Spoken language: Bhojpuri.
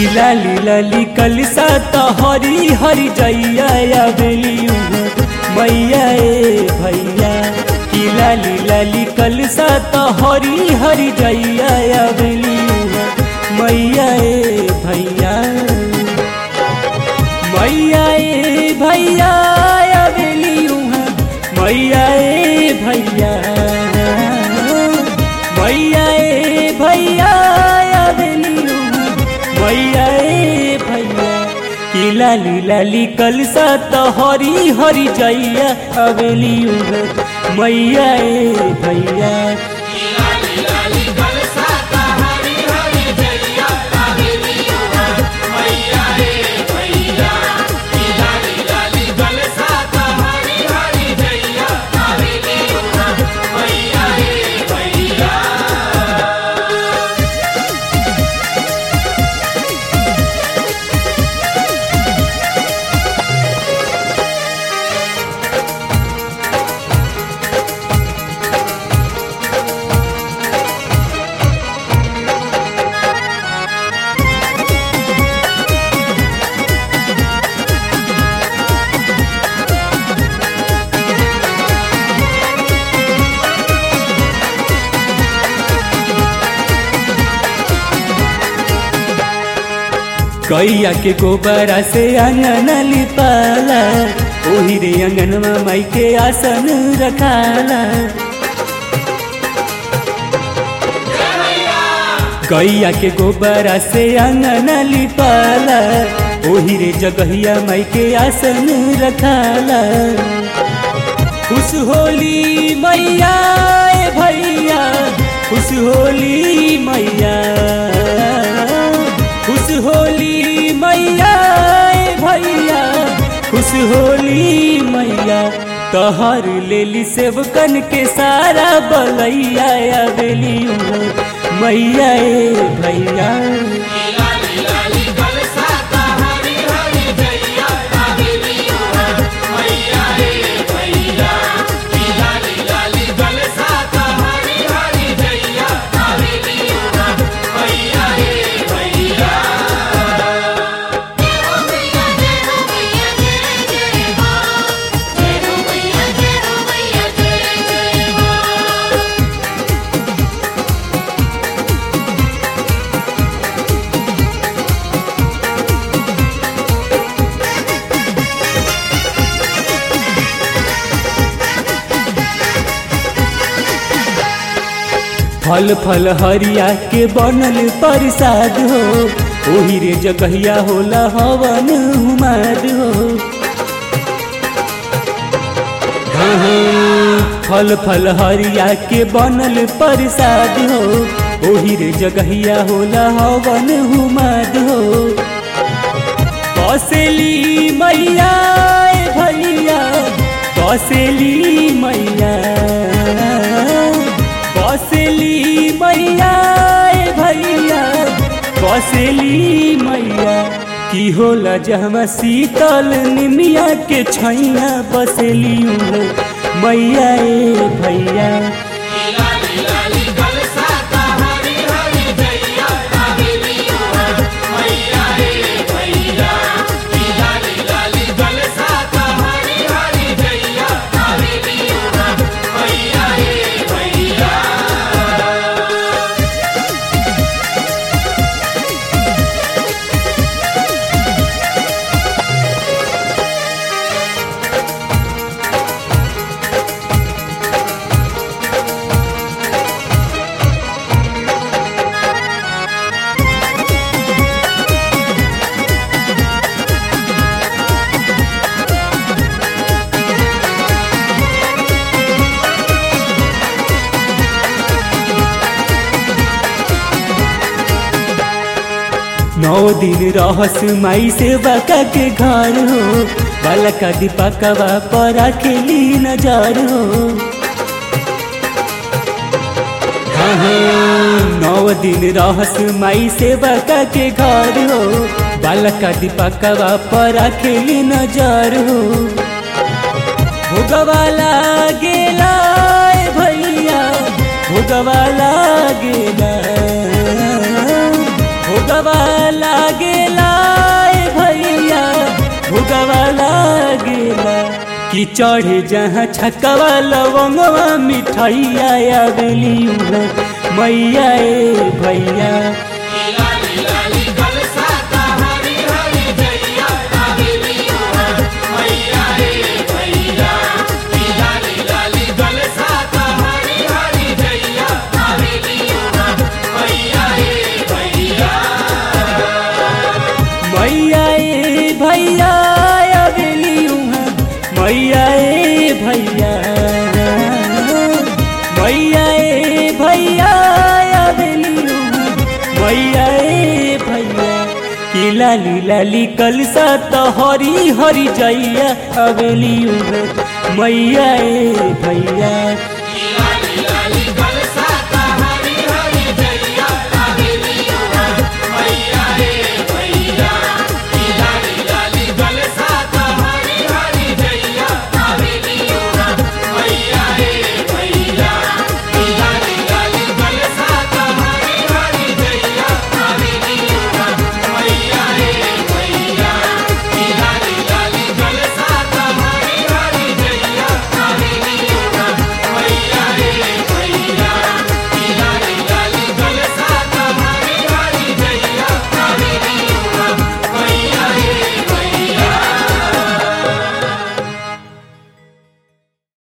की लाली लाली कलसा तो हरी हरी जैया आवेली मैया ए भैया की लाली लाली कलसा तो हरी हरी जैया आवेली मैया ए भैया मैया ए भैया आवेली मैया ए भैया मैया ए भैया आवेली मैया ए भैया की लाली लाली कलसा तो हरी हरी जैया आवेली मैया ए भैया लाली लाली कलसा का हरी हरी जैया आवेली मैया रे भैया लाली लाली कलसा का हरी हरी जैया आवेली मैया रे भैया कैया के गोबरा से अंगन लिपाला ओही रे अंगनवा माई के आसन रखाला गैया के गोबरा से अंगन लिपाला ओही रे जगहिया माई के आसन रखाला खुश होली मैया ए भैया खुश होली मैया खुश होली मैया ए भैया खुश होली मैया तहर लेली सेवकन के सारा बलैया आवेली मैया ए भैया लाली लाली कलसा का हरी हरी जैया आवेली मैया रे भैया लाली लाली कलसा का हरी हरी जैया आवेली मैया रे भैया फल फल हरिया के बनल प्रसाद हो ओही रे जगहिया होला हवन हुमाद हो हाँ, हाँ, फल फल हरिया के बनल प्रसाद हो ओही रे जगहिया होला हवन हुमाद हो कौशली मैया ए भैया कौशली मैया कौशली मैया ए भैया कौशली मैया की होला जहमा शीतल निमिया के छैया बसेली मैया ए भैया लाली लाली कलसा का हरी हरी जैया आवेली मैया रे भैया लाली लाली कलसा का हरी हरी जैया आवेली मैया रे भैया नौ दिन रहस माई से बाका के घर हो बालका दीपकवा पर खेली नजर हो हाँ हाँ, नौ दिन रहस माई से बाका के घर हो बालका दीपकवा पर खेली नजर हो भोगवाला गेला ए भैया भोगवाला गेला भोगवाला गे कि चढ़े जहाँ छकवा लवंगवा मिठाइया आवेली उहाँ मैया ए भैया लाली लाली कलसा ता हरी हरी जइया आवेली उहा मैया रे भैया की लाली लाली कलसा ता हरी हरी जइया आवेली उहा मैया रे भैया मैया ए भैया आवेली उहाँ मैया ए भैया मैया ए भैया आवेली उहाँ मैया ए भैया कि लाली लाली कलसा त हरी हरी जैया आवेली उहाँ मैया ए भैया की